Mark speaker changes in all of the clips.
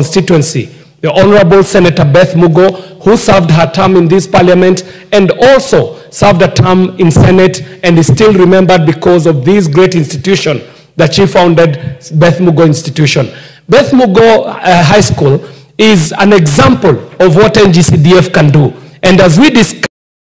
Speaker 1: constituency, the Honorable Senator Beth Mugo, who served her term in this parliament and also served a term in Senate and is still remembered because of this great institution that she founded, Beth Mugo Institution. Beth Mugo uh, High School is an example of what NGCDF can do. And as we discuss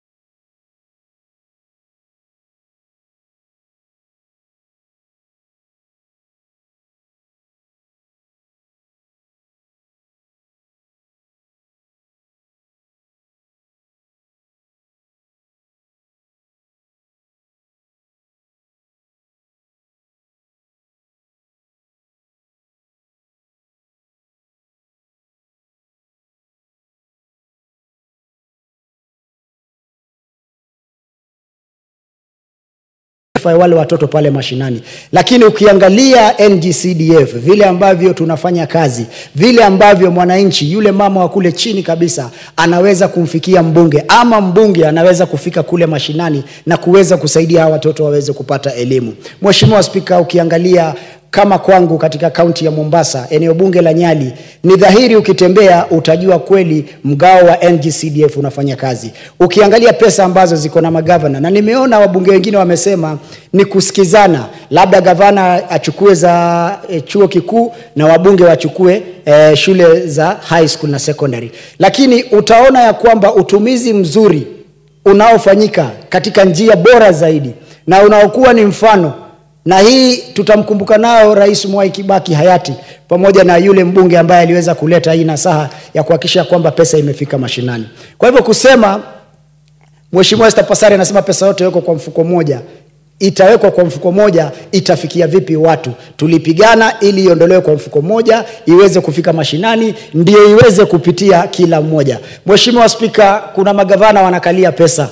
Speaker 2: ya wale watoto pale mashinani, lakini ukiangalia NGCDF vile ambavyo tunafanya kazi, vile ambavyo mwananchi yule mama wa kule chini kabisa anaweza kumfikia mbunge ama mbunge anaweza kufika kule mashinani na kuweza kusaidia hawa watoto waweze kupata elimu. Mheshimiwa Spika, ukiangalia kama kwangu katika kaunti ya Mombasa, eneo bunge la Nyali, ni dhahiri ukitembea utajua kweli mgao wa NGCDF unafanya kazi. Ukiangalia pesa ambazo ziko na magavana, na nimeona wabunge wengine wamesema ni kusikizana, labda gavana achukue za e, chuo kikuu na wabunge wachukue e, shule za high school na secondary, lakini utaona ya kwamba utumizi mzuri unaofanyika katika njia bora zaidi na unaokuwa ni mfano na hii tutamkumbuka nao Rais Mwai Kibaki hayati pamoja na yule mbunge ambaye aliweza kuleta hii nasaha ya kuhakikisha kwamba pesa imefika mashinani. Kwa hivyo kusema Mheshimiwa Esther Pasari anasema pesa yote iwekwe kwa mfuko moja, itawekwa kwa mfuko moja, itafikia vipi watu? Tulipigana ili iondolewe kwa mfuko moja, iweze kufika mashinani, ndio iweze kupitia kila mmoja. Mheshimiwa Spika, kuna magavana wanakalia pesa,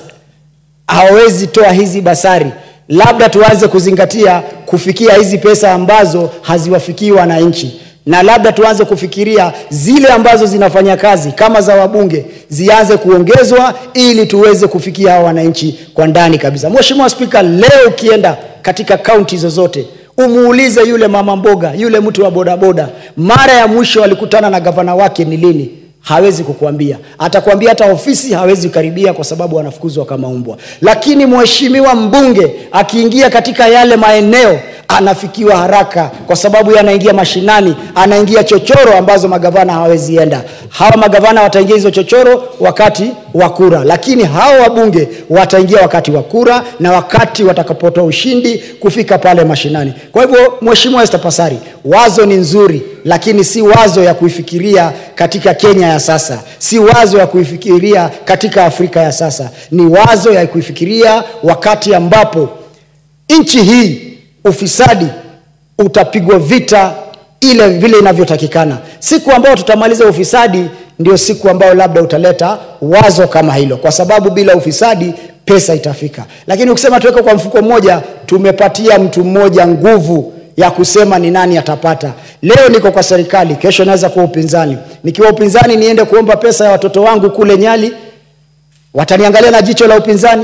Speaker 2: hawawezi toa hizi basari labda tuanze kuzingatia kufikia hizi pesa ambazo haziwafikii wananchi, na labda tuanze kufikiria zile ambazo zinafanya kazi kama za wabunge zianze kuongezwa ili tuweze kufikia hawa wananchi kwa ndani kabisa. Mheshimiwa Spika, leo ukienda katika kaunti zozote umuulize yule mama mboga, yule mtu wa bodaboda, mara ya mwisho alikutana na gavana wake ni lini? hawezi kukuambia, atakwambia hata ofisi hawezi kukaribia kwa sababu anafukuzwa kama umbwa. Lakini mheshimiwa mbunge akiingia katika yale maeneo anafikiwa haraka, kwa sababu yanaingia mashinani, anaingia chochoro ambazo magavana hawawezi enda. Hawa magavana wataingia hizo chochoro wakati wa kura, lakini hawa wabunge wataingia wakati wa kura na wakati watakapotoa ushindi kufika pale mashinani. Kwa hivyo, Mheshimiwa Esther Pasari, wazo ni nzuri, lakini si wazo ya kuifikiria katika Kenya ya sasa, si wazo ya kuifikiria katika Afrika ya sasa, ni wazo ya kuifikiria wakati ambapo nchi hii ufisadi utapigwa vita ile vile inavyotakikana. Siku ambayo tutamaliza ufisadi ndio siku ambayo labda utaleta wazo kama hilo, kwa sababu bila ufisadi pesa itafika. Lakini ukisema tuweke kwa mfuko mmoja, tumepatia mtu mmoja nguvu ya kusema ni nani atapata. Leo niko kwa serikali, kesho naweza kuwa upinzani. Nikiwa upinzani niende kuomba pesa ya watoto wangu kule Nyali, wataniangalia na jicho la upinzani.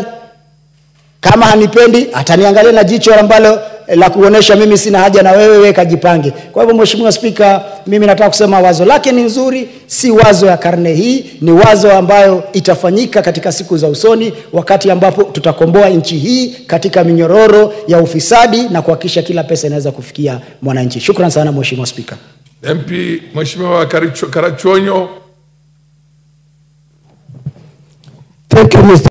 Speaker 2: Kama hanipendi ataniangalia na jicho ambalo la kuonesha mimi sina haja na wewe, wewe kajipange. Kwa hivyo, Mheshimiwa Spika, mimi nataka kusema wazo lake ni nzuri, si wazo ya karne hii, ni wazo ambayo itafanyika katika siku za usoni, wakati ambapo tutakomboa nchi hii katika minyororo ya ufisadi na kuhakikisha kila pesa inaweza kufikia mwananchi. Shukran sana Mheshimiwa Spika.
Speaker 3: MP Mheshimiwa Karachuonyo.
Speaker 1: Thank you, Mr.